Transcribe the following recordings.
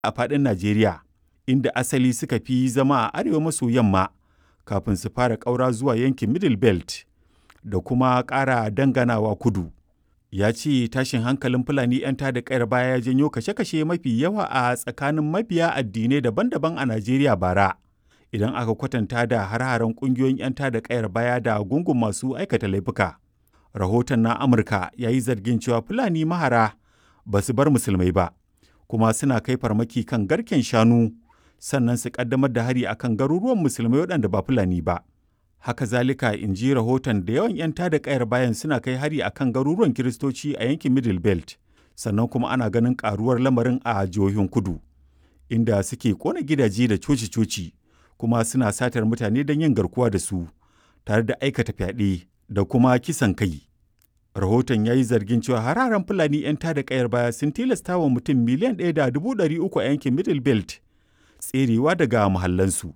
a faɗin Najeriya, inda asali suka fi zama a arewa maso yamma kafin su fara ƙaura zuwa yankin Middle Belt da kuma ƙara danganawa kudu. Ya ce tashin hankalin Fulani 'yan tada ƙayar baya ya janyo kashe-kashe mafi yawa a tsakanin mabiya addinai daban-daban a Najeriya bara. Idan aka kwatanta da har-haren ƙungiyoyin 'yan tada ƙayar baya da gungun masu aikata laifuka. Rahoton na Amurka ya yi zargin cewa Fulani mahara ba su bar musulmai ba, kuma suna kai farmaki kan garken shanu sannan su ƙaddamar da hari akan garuruwan musulmai waɗanda ba Fulani ba. haka zalika in ji rahoton da yawan 'yan tada kayar bayan suna kai hari akan garuruwan kiristoci a yankin middle belt sannan kuma ana ganin karuwar lamarin a jihohin kudu inda suke kona gidaje da coci-coci kuma suna satar mutane don yin garkuwa da su tare da aikata fyaɗe da kuma kisan kai rahoton ya yi zargin cewa hararen fulani 'yan tada kayar baya sun tilasta wa mutum miliyan ɗaya da dubu ɗari uku a yankin middle belt tserewa daga muhallansu.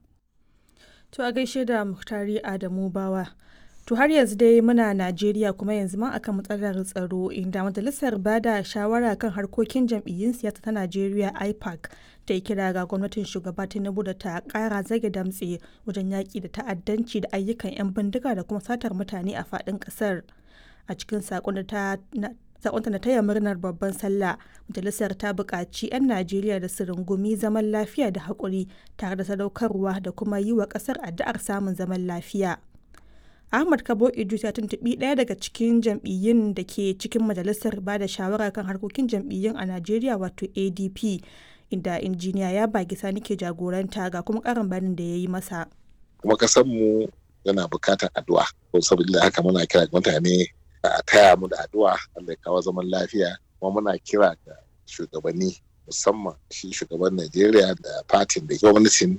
To a gaishe da Muhtari Adamu Bawa. To har yanzu dai muna Najeriya kuma yanzu ma akan matsalar tsaro inda majalisar bada shawara kan harkokin jam'iyyun siyasa ta Najeriya IPAC ta yi kira ga gwamnatin shugaba Tinubu da ta kara zage damtse wajen yaƙi da ta'addanci da ayyukan 'yan bindiga da kuma satar mutane a faɗin ƙasar. A cikin saƙon da ta sakonta na taya murnar babban sallah majalisar ta buƙaci 'yan najeriya da su rungumi zaman lafiya da haƙuri tare da sadaukarwa da kuma yi wa ƙasar addu'ar samun zaman lafiya ahmad kabo idris ya tuntuɓi ɗaya daga cikin jam'iyyun da ke cikin majalisar ba da shawara kan harkokin jam'iyyun a najeriya wato adp inda injiniya ya bagi sani ke jagoranta ga kuma ƙarin bayanin da ya yi masa kuma mu yana buƙatar addu'a saboda haka muna kira mutane a taya mu da addu'a Allah ya kawo zaman lafiya kuma muna kira ga shugabanni musamman shi shugaban Najeriya da fatin da gwamnatin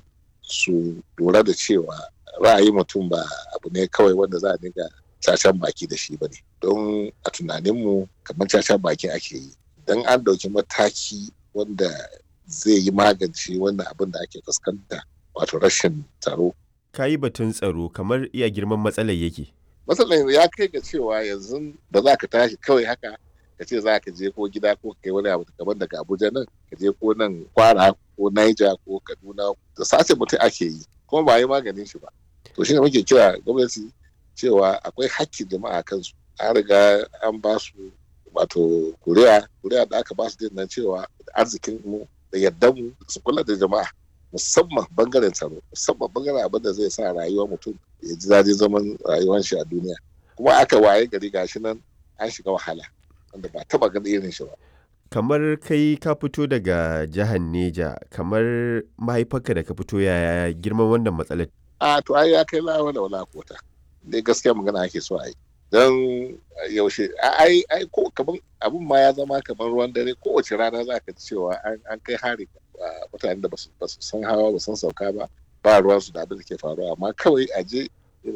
su lura da cewa ra'ayi mutum ba abu ne kawai wanda za a dinga cacan baki da shi ba ne don a tunaninmu kamar cacan baki ake yi don an ɗauki mataki wanda zai yi magance wannan abin da ake fuskanta wato rashin tsaro ka yi batun tsaro kamar iya girman matsalar yake matsalar ya kai ga cewa yanzu da za ka tashi kawai haka ka ce za ka je ko gida ko kai wani abu kamar daga abuja nan ka je ko nan kwara ko naija ko kaduna da sace mutum ake yi kuma ba yi maganin shi ba to shine muke kira gwamnati cewa akwai hakkin jama'a kansu an riga an ba su wato kuriya kuriya da aka ba su din nan cewa arzikin mu da yaddan mu su kula da jama'a musamman bangaren tsaro musamman bangaren abin da zai sa rayuwar mutum ya ji daɗin zaman rayuwar shi a duniya kuma aka waye gari gashi nan an shiga wahala wanda ba taba ganin irin shi ba kamar kai ka fito daga jihar neja kamar mahaifarka da ka fito yaya girman wannan matsalar a to ai ya kai lawa da wala kota dai gaskiya magana ake so a yi don yaushe ai ai ko kaman abun ma ya zama kamar ruwan dare kowace rana za ka ji cewa an kai hari mutanen da ba su san hawa ba san sauka ba ba ruwan su da abin da ke faruwa amma kawai a je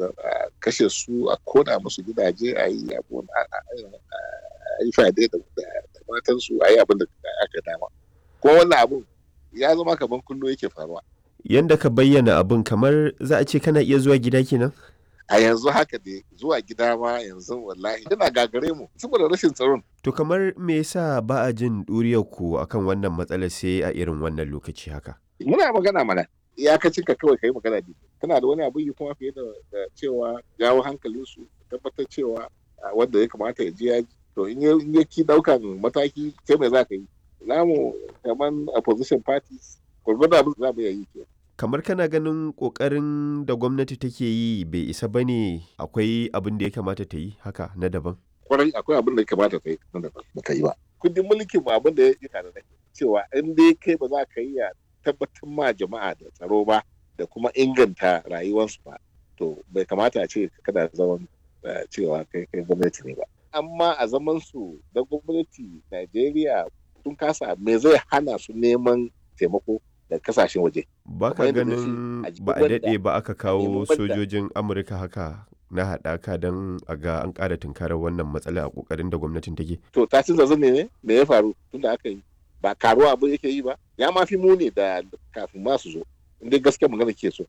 a kashe su a kona musu gidaje a yi abu a yi fade da matan su a yi abin da aka dama kuma wannan abun ya zama kamar kullum yake faruwa yanda ka bayyana abin kamar za a ce kana iya zuwa gida kenan a yanzu haka dai zuwa gida ma yanzu wallahi yana gagare mu saboda rashin tsaron to kamar me yasa ba a jin ɗuriyar ku akan wannan matsalar sai a irin wannan lokaci haka muna magana mana iyakacin ka kawai kai magana ne kana da wani abu yi kuma fiye da cewa jawo hankalin su tabbatar cewa wanda ya kamata ya je ya to in ya ki daukan mataki sai mai za ka yi namu kamar opposition parties gwargwado abin za mu yi ke kamar kana ganin kokarin da gwamnati take yi bai isa ba ne akwai abin da ya kamata ta yi haka na daban kwarai akwai abin da ya kamata ta yi na daban ba ta yi ba kundin mulkin ba abin da ya yi da cewa in dai kai ba za ka yi ya tabbatar ma jama'a da tsaro ba da kuma inganta rayuwarsu ba to bai kamata a ce kada zaman cewa kai kai gwamnati ne ba amma a zaman su da gwamnati Najeriya sun kasa me zai hana su neman taimako da kasashen waje. Ba ka ganin ba a daɗe ba aka kawo sojojin Amurka haka na haɗaka don a ga an ƙara tunkarar wannan matsala a ƙoƙarin da gwamnatin take. To ta ci zazzan ne me ya faru tunda aka yi ba karuwa abu yake yi ba ya ma fi muni da kafin ma su zo inda gaskiya magana ke so